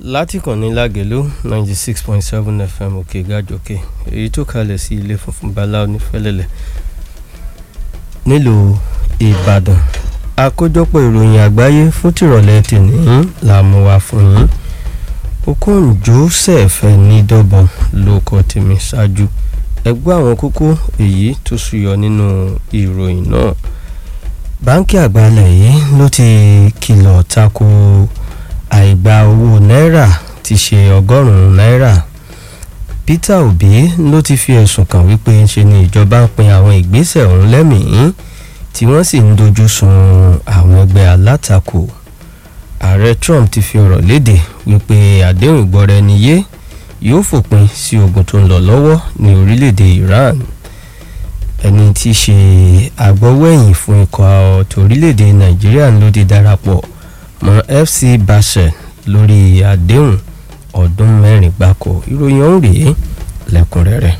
látìkànnì lágẹ̀lú ninety six point seven fm òkè gàjòkè èyí tó kalẹ̀ sí ilé funfun bala onífẹ́lẹ́lẹ̀ nílùú ìbàdàn àkójọpọ̀ ìròyìn àgbáyé fún tìrọ̀lẹ́ tèmi là mú wá fún yín okon joseph nídọ́bọ̀n ló kọ́ tèmi ṣáájú ẹgbẹ́ àwọn kókó èyí tó ṣúyọ nínú ìròyìn náà báńkì àgbàlẹ̀ yìí ló ti kìlọ̀ tako àìgbà owó náírà ti ṣe ọgọ́rùn-ún náírà peter obi ló ti fi ẹ̀sùn kàn wípé ṣe ni ìjọba ń pin àwọn ìgbésẹ̀ ọ̀hún lẹ́mìí tí wọ́n sì ń dojú sun àwọn ẹgbẹ́ alátakò ààrẹ trump ti fi ọ̀rọ̀ léde wípé àdéhùn ìgbọ́ra ẹni yé yóò fòpin sí ogun tó ń lọ lọ́wọ́ ní orílẹ̀-èdè iran ẹni tí í ṣe agbọ́wọ́ẹ̀yìn fún ikọ̀ torílẹ̀-èdè nàìjíríà ló ti darapọ̀ mọ́ fc basel lórí àdéhùn ọdún mẹ́rin gbáko ìròyìn ọ̀hún rèé lẹ́kùnrẹ́rẹ́.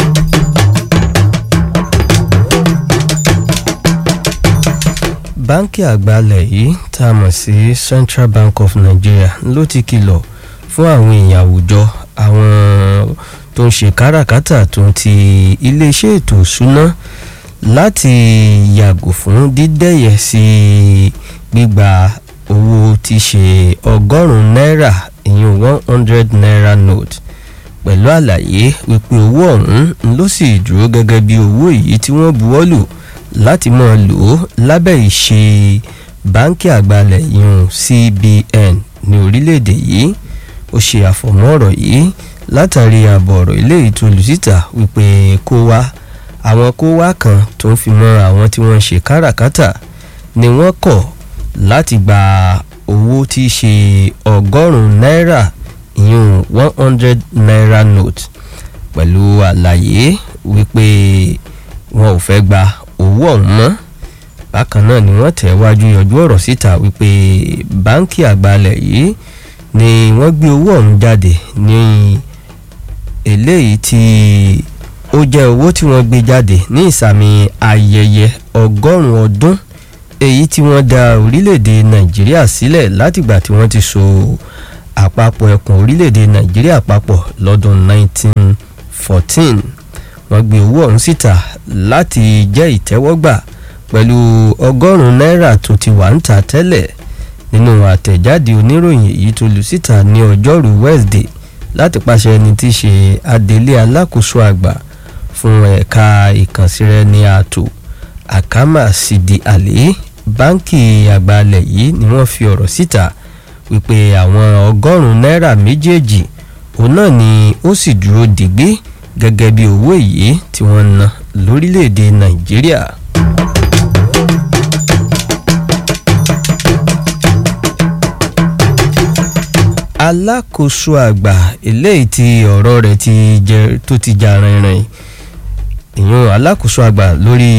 báńkì àgbàlẹ̀ yìí tá a mọ̀ sí central bank of nigeria ló ti kìlọ̀ fún àwọn èèyàn àwùjọ àwọn tó ń ṣe káràkátà tó ń ti iléeṣẹ́ ètò ìṣúná láti yàgò fún dídẹ́yẹ sí gbígba owó tí ṣe ọgọ́rùn-ún náírà ìyún one hundred naira note pẹ̀lú àlàyé wípé owó ọ̀hún ló sì dúró gẹ́gẹ́ bí owó èyí tí wọ́n buwọ́ lù láti máa lò ó lábẹ́ ìṣe báńkì àgbàlẹ̀ ìyún cbn ní orílẹ̀-èdè yìí ó ṣe àfọ̀mọ́ ọ̀rọ̀ yìí látàrí ààbọ̀ ọ̀rọ̀ eléyìí tó lù síta wípé kó wá àwọn kó wá kan tó ń fi mọ́ àwọn tí wọ́n ń ṣe káràkátà ni wọ́n kọ̀ láti gba owó tí í ṣe ọgọ́rùn-ún náírà ìyún one hundred naira note pẹ̀lú àlàyé wípé wọn ò fẹ́ gba owó ọ̀hún mọ́ bákan náà ni wọ́n tẹ̀ wájú yọjú ọ̀rọ̀ síta wípé báńkì àgbàlẹ̀ yìí ni wọ́n gbé owó ọ̀hún jáde ní eléyìí tí ó jẹ́ owó tí wọ́n gbé jáde ní ìsàmì ayẹyẹ ọgọ́rùn-ún ọdún èyí tí wọ́n dá orílẹ̀-èdè nàìjíríà sílẹ̀ látìgbà tí wọ́n ti so àpapọ̀ ẹkùn orílẹ̀-èdè nàìjíríà papọ̀ lọ́dún 1914 wọ́n gbé owó ọ̀hún síta láti jẹ́ ìtẹ́wọ́gbà pẹ̀lú ọgọ́rùn-ún náírà tó ti wà ń ta tẹ́lẹ̀ nínú àtẹ̀jáde oníròyìn èyí tó lù síta ní ọjọ́rú wednesday láti pàṣẹ ẹni tí í ṣe adelé alákòóso àgbà fún ẹ̀ka ìkànsíraẹni ààtò àkámà sídi àlè báńkì àgbàlẹ̀ yìí ni wọ́n fi ọ̀rọ̀ síta wípé àwọn ọgọ́rùn-ún náírà méjèèjì òun náà ni ó sì dúró dìgbé gẹ́gẹ́ bí owó èyí tí wọ́n ń ná lórílẹ̀‐èdè nàìjíríà. alákòóso àgbà eléyìí tí ọ̀rọ̀ rẹ̀ ti jẹ tó ti jà rìnrìn ìyún alákòóso àgbà lórí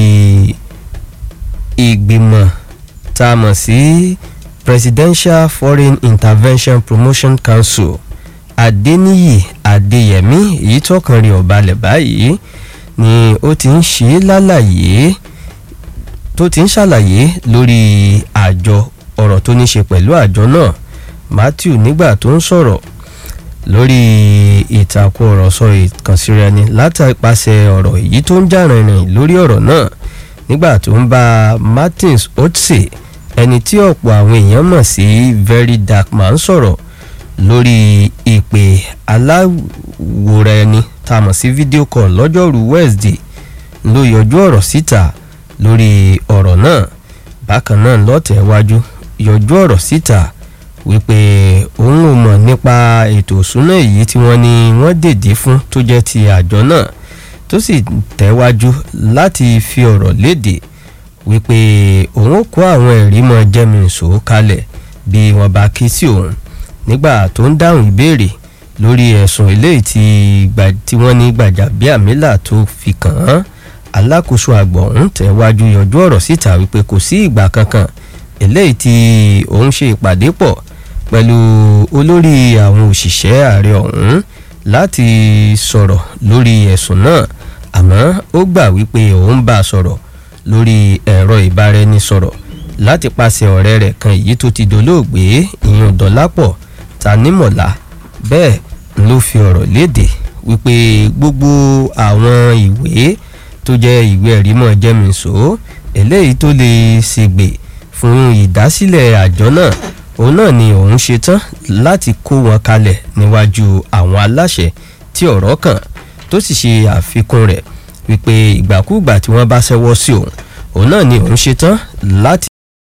ìgbìmọ̀ tá a mọ̀ sí presidential foreign intervention promotion council adeniyi adeyemi èyí tọkàn rí ọ̀balẹ̀ báyìí ni ó ti ń ṣe lálàyé tó ti ń ṣàlàyé lórí àjọ ọ̀rọ̀ tó ní ṣe pẹ̀lú àjọ náà matthew nígbà tó ń sọ̀rọ̀ lórí ìtàkùn ọ̀rọ̀ sọ ìkànsíra ẹni látàpàṣẹ ọ̀rọ̀ èyí tó ń jà rìnrìn lórí ọ̀rọ̀ náà nígbà tó ń bá martins otse ẹni tí ọ̀pọ̀ àwọn èèyàn mọ̀ sí very dark man sọ̀rọ̀ lórí ìpè aláwòrán ẹni tá a mọ̀ sí fídíò call lọ́jọ́rú wednesday ló yọjú ọ̀rọ̀ síta lórí ọ̀rọ̀ náà bákan náà lọ́tẹ̀wájú yọjú ọ̀rọ̀ síta wípé òun ò mọ̀ nípa ètò òṣúná èyí tí wọ́n ní wọ́n dèdè fún tó jẹ́ ti àjọ náà tó sì tẹ̀wájú láti fi ọ̀rọ̀ léde wípé òun ò kó àwọn ẹ̀rí mọ́ jẹ́mìísò kalẹ̀ bí wọ́n bá ké sí òun nígbà tó ń dáhùn ìbéèrè lórí ẹ̀sùn eléyìí tí wọ́n ní gbàjàbíàmílà tó fi kàn án alákòóso àgbọ̀ ọ̀hún tẹ̀wájú yọjú ọ̀rọ̀ síta wípé kò sí ìgbà kankan eléyìí tí òun ṣe ìpàdé pọ̀ pẹ̀lú olórí àwọn òṣìṣẹ́ ààrẹ ọ̀hún láti sọ̀rọ̀ lórí ẹ̀sùn náà àmọ́ ó gbà wípé òun bá a sọ̀rọ̀ lórí ẹ̀rọ ìbáraẹnisọ̀rọ̀ láti pàṣẹ ọ̀rẹ́ rẹ̀ kan èyí tó ti dolóògbé ìyún dọ́lápọ̀ tanímọ̀lá bẹ́ẹ̀ ló fi ọ̀rọ̀ léde wípé gbogbo àwọn ìwé tó jẹ́ ìwé ẹ̀rí mọ̀ jẹ́mìísọ́ eléyìí tó lè ṣègbè fún ìdásílẹ̀ àjọ náà òun náà ni òun ṣetán láti kó wọn kalẹ̀ níwájú àwọn aláṣẹ tí ọ̀rọ̀ kàn tó sì ṣe àfikún rẹ̀ wípé ìgbàkúùgbà tí wọ́n bá ṣẹ́wọ́ sí òun òun náà ni òun ṣetán láti